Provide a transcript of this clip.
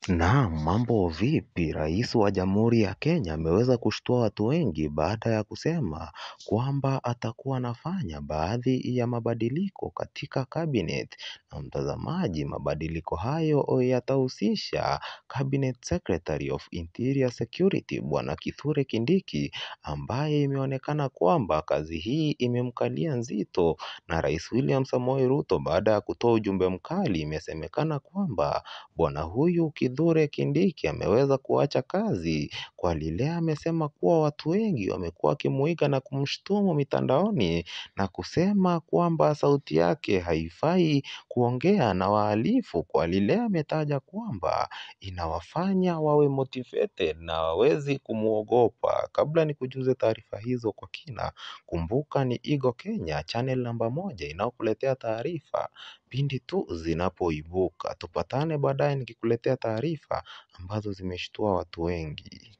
Naam, mambo vipi? Rais wa Jamhuri ya Kenya ameweza kushtua watu wengi baada ya kusema kwamba atakuwa anafanya baadhi ya mabadiliko katika cabinet na mtazamaji, mabadiliko hayo yatahusisha cabinet secretary of interior security bwana Kithure Kindiki ambaye imeonekana kwamba kazi hii imemkalia nzito na rais William Samoei Ruto baada ya kutoa ujumbe mkali imesemekana kwamba bwana huyu Kithure Kindiki ameweza kuacha kazi kwa lile amesema kuwa watu wengi wamekuwa wakimuiga na kumshutumu mitandaoni na kusema kwamba sauti yake haifai kuongea na wahalifu kwa lile ametaja kwamba inawafanya wawe motivated na hawawezi kumwogopa. Kabla nikujuze taarifa hizo kwa kina, kumbuka ni Eagle Kenya, channel namba moja inayokuletea taarifa pindi tu zinapoibuka. Tupatane baadaye nikikuletea taarifa ambazo zimeshtua watu wengi.